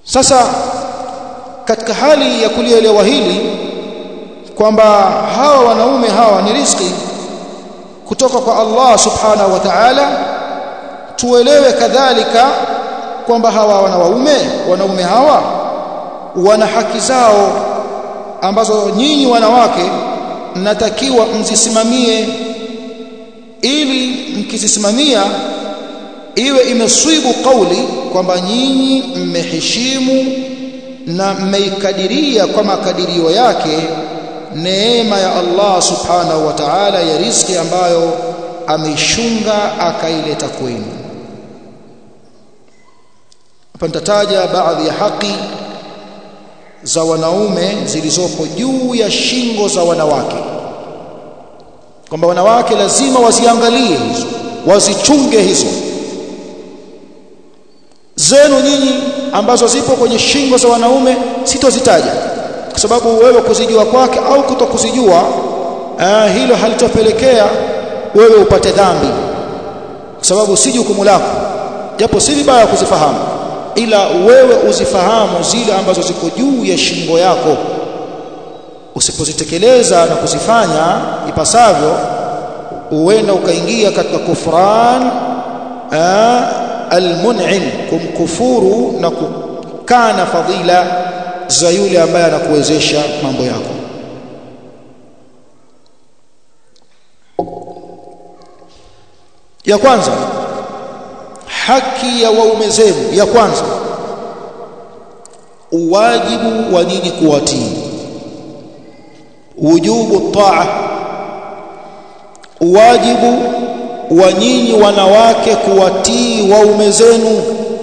sasa katika hali ya kulielewa hili kwamba hawa wanaume hawa ni riziki kutoka kwa Allah subhanahu wa ta'ala tuelewe kadhalika kwamba hawa wana waume wanaume hawa wana haki zao ambazo nyinyi wanawake mnatakiwa mzisimamie ili mkizisimamia iwe imeswibu kauli kwamba nyinyi mmeheshimu na mmeikadiria kwa makadirio yake neema ya Allah subhanahu wa ta'ala ya riziki ambayo ameishunga akaileta kwenu hapa nitataja baadhi ya haki za wanaume zilizopo juu ya shingo za wanawake kwamba wanawake lazima waziangalie hizo wazichunge hizo zenu nyinyi ambazo zipo kwenye shingo za wanaume sitozitaja kwa sababu wewe kuzijua kwake au kutokuzijua uh, hilo halitopelekea wewe upate dhambi kwa sababu si jukumu lako japo si vibaya kuzifahamu ila wewe uzifahamu zile ambazo ziko juu ya shingo yako usipozitekeleza na kuzifanya ipasavyo uenda ukaingia katika kufran almun'im kumkufuru na kukana fadhila za yule ambaye anakuwezesha mambo yako ya kwanza haki ya waume zenu ya kwanza uwajibu wa nyinyi kuwatii wujubu taa uwajibu wa nyinyi wanawake kuwatii waume zenu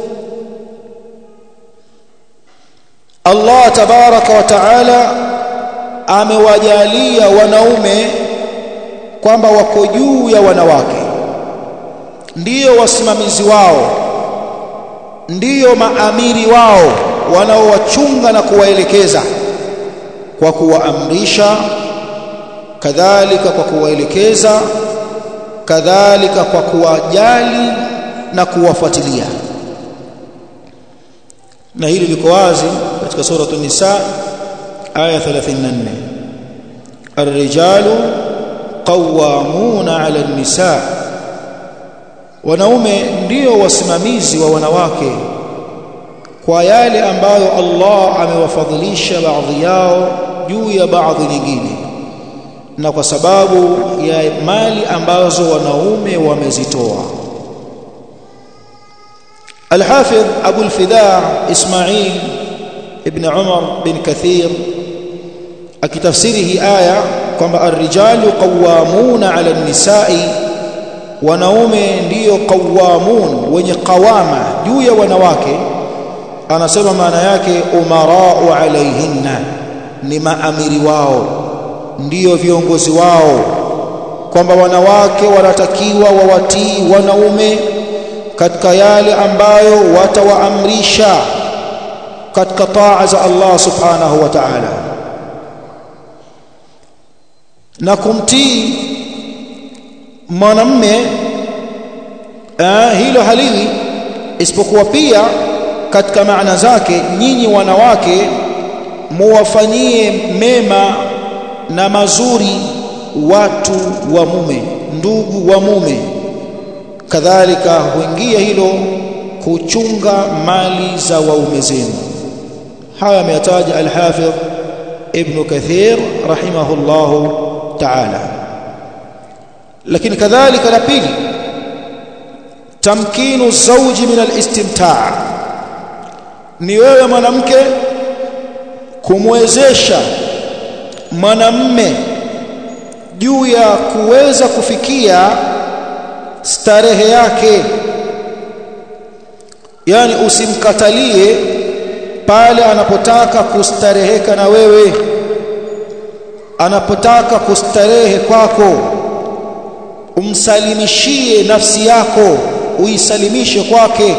Allah tabaraka wa taala amewajalia wanaume kwamba wako juu ya wanawake ndiyo wasimamizi wao ndiyo maamiri wao wanaowachunga na kuwaelekeza kwa kuwaamrisha kadhalika kwa kuwaelekeza kadhalika kwa kuwajali na kuwafuatilia na hili liko wazi katika sura an-nisa aya 34 الرجال قوامون على النساء wanaume ndio wasimamizi wa wanawake kwa yale ambayo Allah amewafadhilisha baadhi yao juu ya baadhi nyingine na kwa sababu ya mali ambazo wanaume wamezitoa الحافظ أبو الفداء إسماعيل ابن عمر بن كثير akitafsiri aya kwamba ar-rijalu qawwamuna 'ala an-nisa'i wanaume ndiyo qawamun wenye qawama juu ya wanawake anasema maana yake umara'u 'alayhinna ni maamiri wao ndiyo viongozi wao kwamba wanawake wanatakiwa wawatii wanaume katika yale ambayo watawaamrisha katika taa za Allah subhanahu wa ta'ala na kumtii mwanamme hilo haliwi isipokuwa pia katika maana zake nyinyi wanawake muwafanyie mema na mazuri watu wa mume ndugu wa mume kadhalika huingia hilo kuchunga mali za waume zenu haya ameyataja al-Hafidh Ibn Kathir rahimahullahu ta'ala lakini kadhalika la pili tamkinu zawji min al-istimta' ni wewe mwanamke kumwezesha mwanamme juu ya kuweza kufikia starehe yake yani usimkatalie pale anapotaka kustareheka na wewe anapotaka kustarehe kwako umsalimishie nafsi yako uisalimishe kwake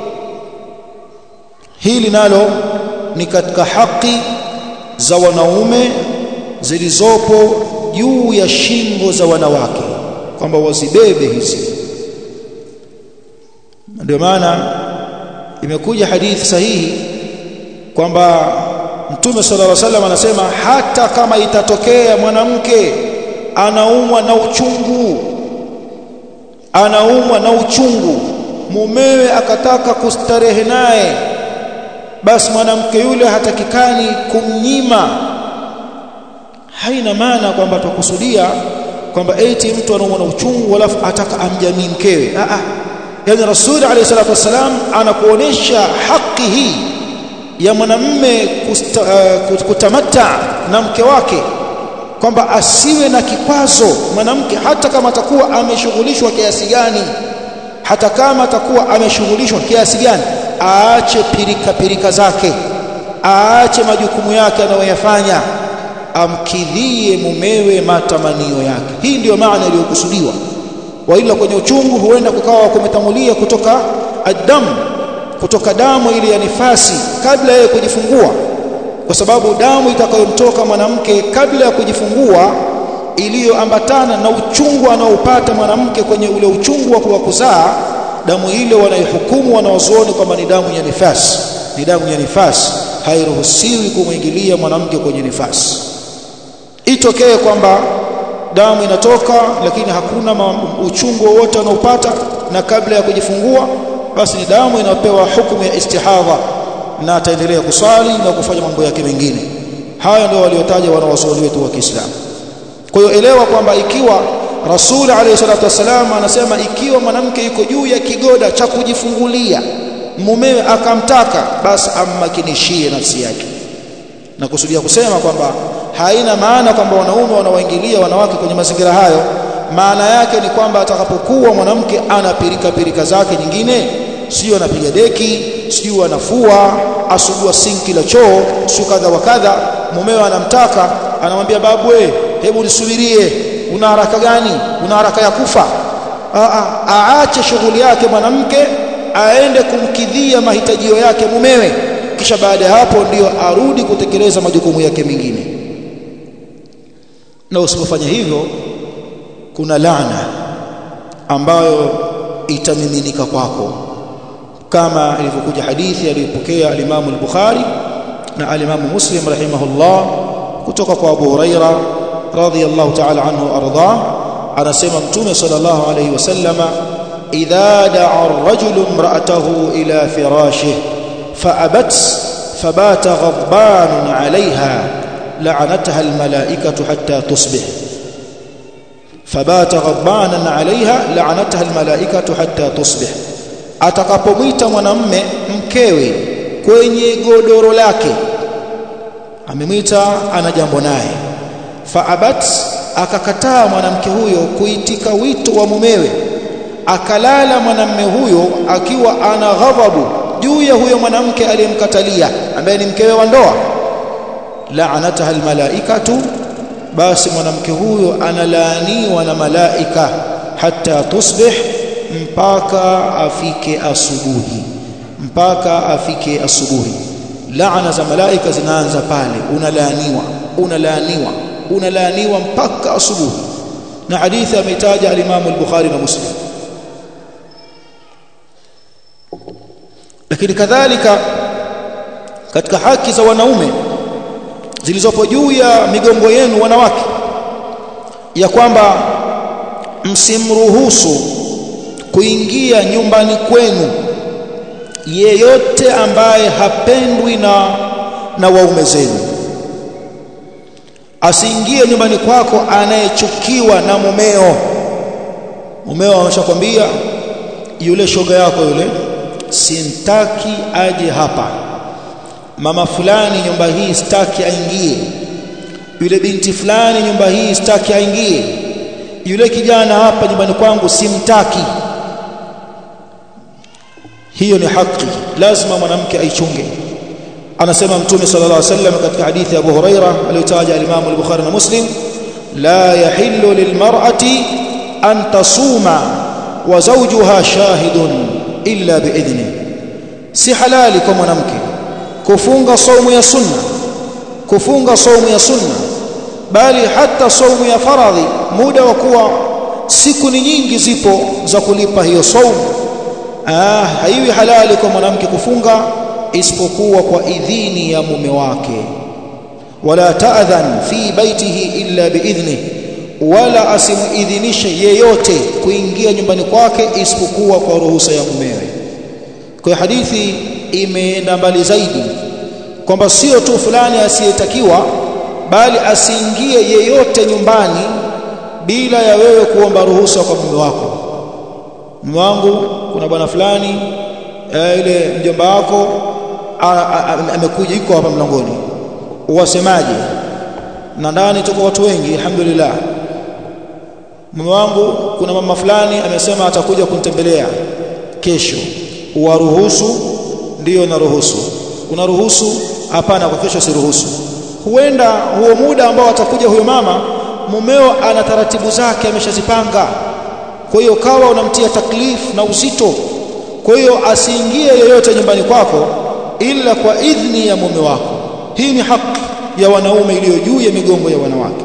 hili nalo ni katika haki za wanaume zilizopo juu ya shingo za wanawake kwamba wazibebe hizi ndio maana imekuja hadithi sahihi kwamba Mtume sallallahu alaihi wasallam anasema hata kama itatokea mwanamke anaumwa na uchungu anaumwa na uchungu mumewe akataka kustarehe naye basi mwanamke yule hatakikani kumnyima haina maana kwamba tukusudia kwamba eti mtu anaumwa na uchungu alafu ataka amjamii mkewe a a yani rasuli alayhi salatu wasalam anakuonesha haki hii ya mwanamme uh, kutamata na mke wake kwamba asiwe na kikwazo mwanamke hata kama atakuwa ameshughulishwa kiasi gani hata kama atakuwa ameshughulishwa kiasi gani aache pirika pirika zake aache majukumu yake anayoyafanya amkidhie mumewe matamanio yake hii ndiyo maana iliyokusudiwa waila kwenye uchungu huenda kukawa kumetangulia kutoka adamu kutoka damu ile ya nifasi kabla ya kujifungua kwa sababu damu itakayomtoka mwanamke kabla ya kujifungua iliyoambatana na uchungu anaopata mwanamke kwenye ule uchungu wa kuzaa damu ile wanaihukumu wanaozuoni kwamba ni damu ya nifasi ni damu ya nifasi hairuhusiwi kumwingilia mwanamke kwenye nifasi itokee kwamba damu inatoka lakini hakuna uchungu wowote anaopata na kabla ya kujifungua basi ni damu inapewa hukumu ya istihadha na ataendelea kuswali na kufanya mambo yake mengine haya ndio waliotaja wanawazuoni wetu wa Kiislamu kwa hiyo elewa kwamba ikiwa Rasul alayhi salatu wasalam anasema ikiwa mwanamke yuko juu ya kigoda cha kujifungulia mumewe akamtaka basi ammakinishie nafsi yake na kusudia kusema kwamba haina maana kwamba wanaume wanawaingilia wanawake kwenye mazingira hayo maana yake ni kwamba atakapokuwa mwanamke ana pirika pirika zake nyingine sio anapiga deki sio anafua asugua sinki la choo sio kadha wa kadha mumewe anamtaka anamwambia babu we hebu nisubirie una haraka gani una haraka ya kufa aache shughuli yake mwanamke aende kumkidhia mahitajio yake mumewe kisha baada ya hapo ndiyo arudi kutekeleza majukumu yake mengine na usipofanya hivyo kuna laana ambayo itamiminika kwako kama ilivyokuja hadithi aliyopokea al-Imam al-Bukhari na al-Imam Muslim rahimahullah kutoka kwa Abu Huraira radhiyallahu ta'ala anhu arda anasema mtume sallallahu alayhi wasallama idha da'a ar-rajulu imra'atahu ila firashihi fa'abat fabata ghadban 'alayha la'anataha al-mala'ikatu hatta tusbih fabata ghadbanan 'alayha la'anataha al-mala'ikatu hatta tusbih atakapomwita mwanamme mkewe kwenye godoro lake amemwita ana jambo naye faabat akakataa mwanamke huyo kuitika wito wa mumewe akalala mwanamme huyo akiwa ana ghadhabu juu ya huyo mwanamke aliyemkatalia ambaye ni mkewe wa ndoa la'anataha almalaikatu basi mwanamke huyo analaaniwa na malaika hata tusbih mpaka afike asubuhi mpaka afike asubuhi laana za malaika zinaanza pale unalaaniwa unalaaniwa unalaaniwa mpaka asubuhi na hadithi ametaja al-Imam al-Bukhari na Muslim lakini kadhalika katika haki za wanaume zilizopo juu ya migongo yenu wanawake ya kwamba msimruhusu kuingia nyumbani kwenu yeyote ambaye hapendwi na na waume zenu asiingie nyumbani kwako anayechukiwa na mumeo mumeo ameshakwambia yule shoga yako yule simtaki aje hapa mama fulani nyumba hii sitaki aingie yule binti fulani nyumba hii sitaki aingie yule kijana hapa nyumbani kwangu simtaki hiyo ni haki lazima mwanamke aichunge anasema mtume sallallahu alaihi wasallam katika hadithi ya Abu Huraira aliyotaja al-Imam al-Bukhari na Muslim la yahillu lilmar'ati an tasuma wa zawjuha shahidun illa biidhni si halali kwa mwanamke kufunga saumu ya sunna kufunga saumu ya sunna bali hata saumu ya faradhi muda wa kuwa siku ni nyingi zipo za kulipa hiyo saumu ah haiwi halali kwa mwanamke kufunga isipokuwa kwa idhini ya mume wake wala ta'dhan fi baitihi illa biidhni wala asimuidhinishe yeyote kuingia nyumbani kwake isipokuwa kwa ruhusa ya mumewe kwa hadithi imeenda mbali zaidi kwamba sio tu fulani asiyetakiwa bali asiingie yeyote nyumbani bila ya wewe kuomba ruhusa kwa mume wako mume wangu kuna bwana fulani e, ile mjomba wako amekuja yuko hapa mlangoni uwasemaje na ndani tuko watu wengi alhamdulillah mume wangu kuna mama fulani amesema atakuja kunitembelea kesho uwaruhusu ndiyo naruhusu unaruhusu hapana kwa kesho siruhusu huenda huo muda ambao atakuja huyo mama mumeo ana taratibu zake ameshazipanga kwa hiyo kawa unamtia taklif na uzito kwa hiyo asiingie yeyote nyumbani kwako ila kwa idhni ya mume wako hii ni haki ya wanaume iliyo juu ya migongo ya wanawake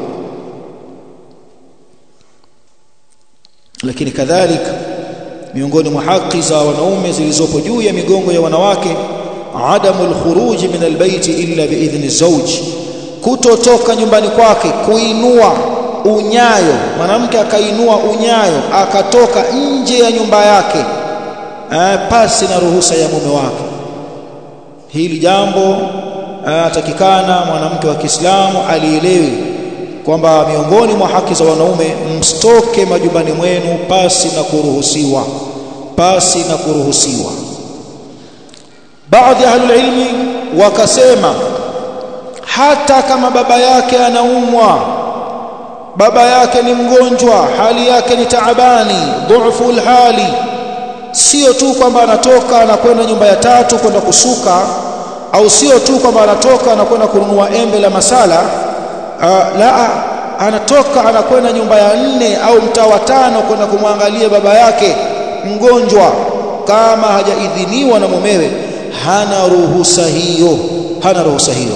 lakini kadhalika miongoni mwa haki za wanaume zilizopo juu ya migongo ya wanawake adamu alkhuruj min albayt illa biidhni zawj kutotoka nyumbani kwake kuinua unyayo mwanamke akainua unyayo akatoka nje ya nyumba yake eh, pasi na ruhusa ya mume wake hili jambo atakikana mwanamke wa Kiislamu alielewe kwamba miongoni mwa haki za wanaume mstoke majumbani mwenu pasi na kuruhusiwa pasi na kuruhusiwa baadhi ya ahlul ilmi wakasema hata kama baba yake anaumwa baba yake ni mgonjwa hali yake ni taabani dhufu hali sio tu kwamba anatoka anakwenda nyumba ya tatu kwenda kusuka au sio tu kwamba anatoka anakwenda kununua embe la masala uh, la anatoka anakwenda nyumba ya nne au mtaa wa tano kwenda kumwangalia baba yake mgonjwa kama hajaidhiniwa na mumewe hana ruhusa hiyo hana ruhusa hiyo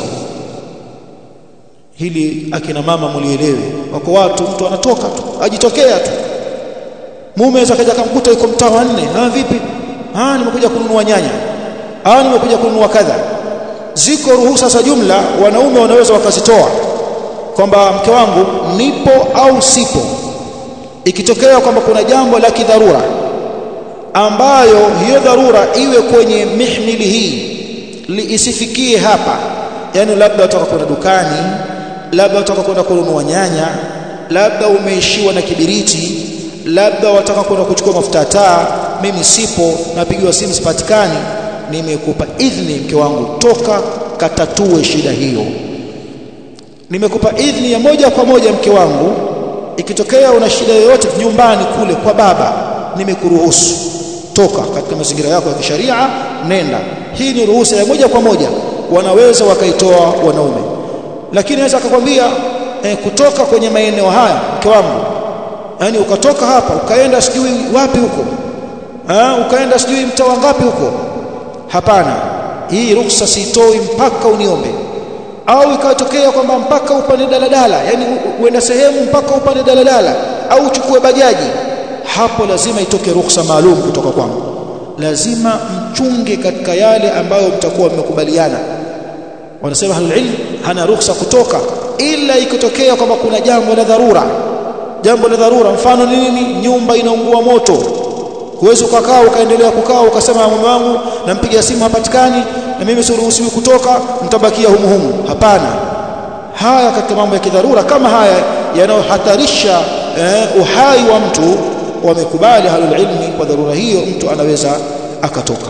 hili akina mama mlielewe wako watu mtu anatoka tu ajitokea tu mume aweza kaja kumkuta yuko mtaa wa nne ah vipi ah nimekuja kununua nyanya ah nimekuja kununua kadha ziko ruhusa za jumla wanaume wanaweza wakazitoa kwamba mke wangu nipo au sipo ikitokea kwamba kuna jambo la kidharura ambayo hiyo dharura iwe kwenye mihmili hii isifikie hapa yani labda utaka kwenda dukani labda utaka kwenda kununua nyanya labda umeishiwa na kibiriti labda wataka kwenda kuchukua mafuta taa mimi sipo napigiwa simu sipatikani nimekupa idhni mke wangu toka katatue shida hiyo nimekupa idhni ya moja kwa moja mke wangu ikitokea una shida yoyote nyumbani kule kwa baba nimekuruhusu toka katika mazingira yako ya kisharia nenda hii ni ruhusa ya moja kwa moja wanaweza wakaitoa wanaume lakini naweza akakwambia eh, kutoka kwenye maeneo haya mke wangu yani ukatoka hapa ukaenda sijui wapi huko ha? ukaenda sijui mtaa ngapi huko hapana hii ruhusa siitoi mpaka uniombe au ikatokea kwamba mpaka upande daladala yani uenda sehemu mpaka upande daladala au uchukue bajaji hapo lazima itoke ruhusa maalum kutoka kwangu lazima mchunge katika yale ambayo mtakuwa mmekubaliana wanasema ahlul ilm hana ruhusa kutoka ila ikitokea kwamba kuna jambo la dharura jambo la dharura mfano ni nini nyumba inaungua moto huwezi ukakaa ukaendelea kukaa ukasema mume wangu nampigia simu hapatikani na mimi siruhusiwi kutoka mtabakia humu humu hapana haya katika mambo ya kidharura kama haya yanayohatarisha eh, uhai wa mtu wamekubali halul ilmi kwa dharura hiyo mtu anaweza akatoka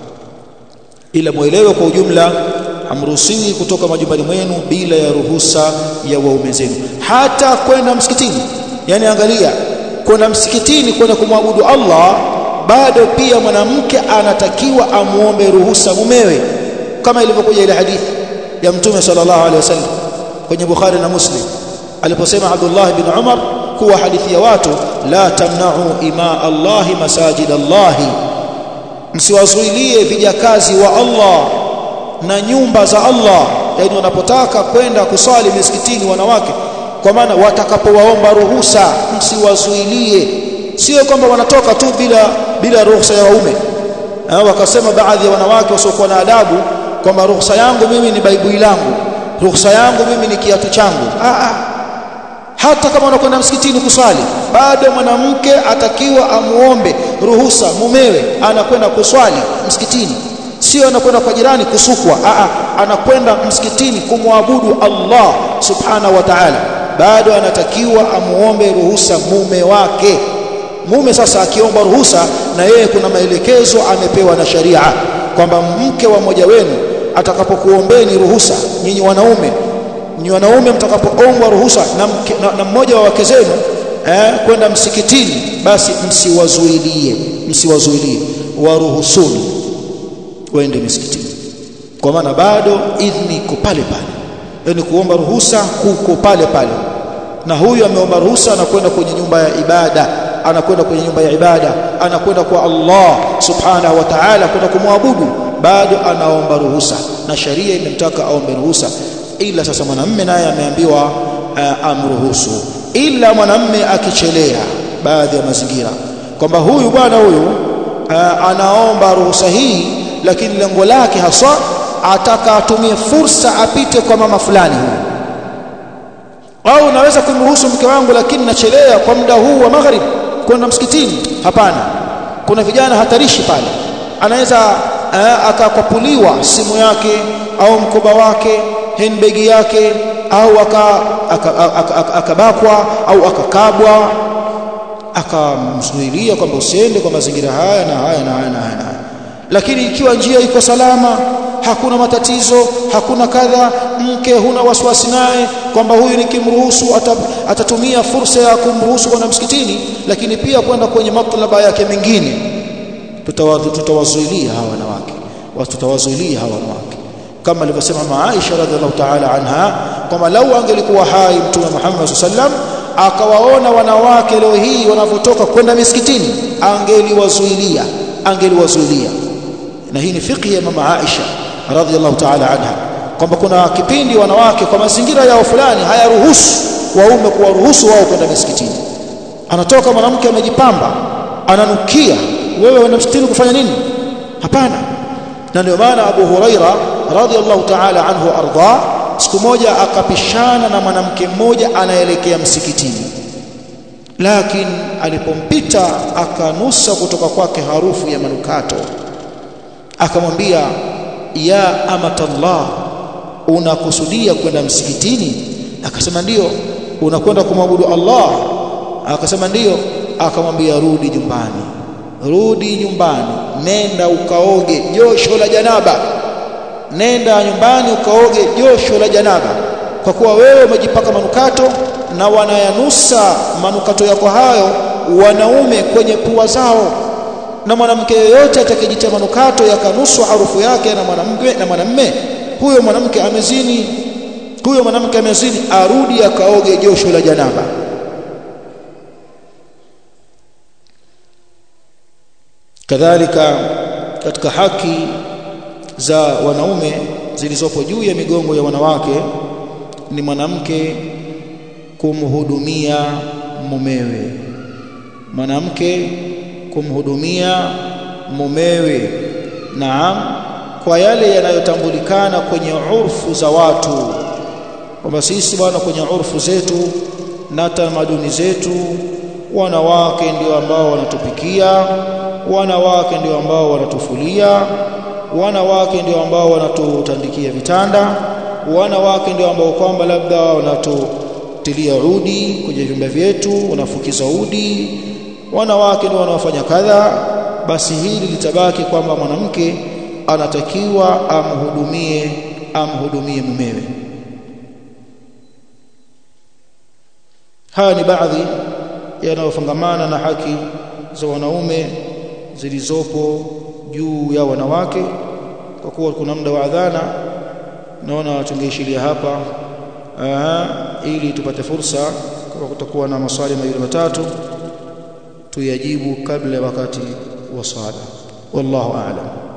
ila muelewe kwa ujumla hamruhusiwi kutoka majumbani mwenu bila ya ruhusa ya waume zenu hata kwenda msikitini yani angalia kwenda msikitini kwenda kumwabudu Allah bado pia mwanamke anatakiwa amuombe ruhusa mumewe kama ilivyokuja ile hadithi ya mtume sallallahu alaihi wasallam kwenye Bukhari na Muslim aliposema Abdullah bin Umar kuwa hadithi ya watu la tamna'u ima Allah masajid Allah msiwazuilie vijakazi wa Allah na nyumba za Allah yani wanapotaka kwenda kusali misikitini wanawake kwa maana watakapowaomba ruhusa msiwazuilie sio kwamba wanatoka tu bila bila ruhusa ya waume eh, wakasema baadhi ya wanawake wasiokuwa na adabu kwamba ruhusa yangu mimi ni baibui langu ruhusa yangu mimi ni kiatu changu ah, ah. hata kama unakwenda msikitini kuswali bado mwanamke atakiwa amuombe ruhusa mumewe anakwenda kuswali msikitini sio anakwenda kwa jirani kusukwa a anakwenda msikitini kumwabudu Allah subhanahu wa ta'ala bado anatakiwa amuombe ruhusa mume wake mume sasa akiomba ruhusa na yeye kuna maelekezo amepewa na sharia kwamba mke wa mmoja wenu atakapokuombeni ruhusa nyinyi wanaume nyinyi wanaume mtakapoombwa ruhusa na, mke, na, na mmoja wa wake zenu eh, kwenda msikitini basi msiwazuilie msiwazuilie waruhusuni waende misikitini kwa maana bado idhni iko pale pale yani kuomba ruhusa kuko pale pale na huyu ameomba ruhusa anakwenda kwenye nyumba ya ibada anakwenda kwenye nyumba ya ibada anakwenda kwa Allah subhanahu wa ta'ala kwenda kumwabudu bado anaomba ruhusa na sharia imemtaka aombe ruhusa ila sasa mwanamme naye ameambiwa uh, amruhusu ila mwanamme akichelea baadhi ya mazingira kwamba huyu bwana huyu uh, anaomba ruhusa hii lakini lengo lake haswa ataka atumie fursa apite kwa mama fulani huyu au naweza kumruhusu mke wangu lakini nachelea kwa muda huu wa magharib kwenda msikitini hapana kuna vijana hatarishi pale anaweza uh, akakwapuliwa simu yake au mkoba wake handbag yake au akabakwa au akakabwa akamzuilia kwamba usiende kwa mazingira haya na haya na haya na haya lakini ikiwa njia iko salama hakuna matatizo hakuna kadha mke huna wasiwasi naye kwamba huyu nikimruhusu atatumia fursa ya kumruhusu kwenda msikitini lakini pia kwenda kwenye matlaba yake mengine tutawazuilia hawa wanawake tutawazuilia hawa wanawake kama alivyosema mama Aisha radhiallahu ta'ala anha kwamba lau angelikuwa hai mtume Muhammad sallam akawaona wanawake leo hii wanavyotoka kwenda misikitini angeliwazuilia angeliwazuilia na hii ni fikhi ya mama Aisha radhiallahu ta'ala anha kwamba kuna kipindi wanawake kwa mazingira yao fulani hayaruhusu waume kuwaruhusu wao kwenda misikitini anatoka mwanamke amejipamba ananukia wewe unaenda msikitini kufanya nini hapana na ndio maana Abu Huraira radhiallahu ta'ala anhu arda siku moja akapishana na mwanamke mmoja anaelekea msikitini lakini alipompita akanusa kutoka kwake harufu ya manukato akamwambia ya amatallah unakusudia kwenda msikitini akasema ndiyo unakwenda kumwabudu Allah akasema ndiyo akamwambia rudi nyumbani rudi nyumbani nenda ukaoge josho la janaba nenda nyumbani ukaoge josho la janaba kwa kuwa wewe umejipaka manukato na wanayanusa manukato yako hayo wanaume kwenye pua zao na mwanamke yeyote atakayejitia manukato yakanuswa harufu yake na mwanamke na mwanamme huyo mwanamke amezini huyo mwanamke amezini arudi akaoge josho la janaba kadhalika katika haki za wanaume zilizopo juu ya migongo ya wanawake ni mwanamke kumhudumia mumewe mwanamke kumhudumia mumewe naam kwa yale yanayotambulikana kwenye urfu za watu kwamba sisi bwana kwenye urfu zetu na tamaduni zetu wanawake ndio ambao wanatupikia wanawake ndio ambao wanatufulia wanawake ndio ambao wanatutandikia vitanda wanawake ndio ambao kwamba labda wanatutilia udi kwenye vyumba vyetu wanafukiza udi wanawake ndio wanaofanya kadha basi hili litabaki kwamba mwanamke anatakiwa amhudumie amhudumie mumewe haya ni baadhi yanayofungamana na haki za wanaume zilizopo juu ya wanawake kwa kuwa kuna muda wa adhana naona tungeishiria hapa Aha, ili tupate fursa kama kutakuwa na maswali mawili matatu tuyajibu kabla wakati wa sala wallahu a'lam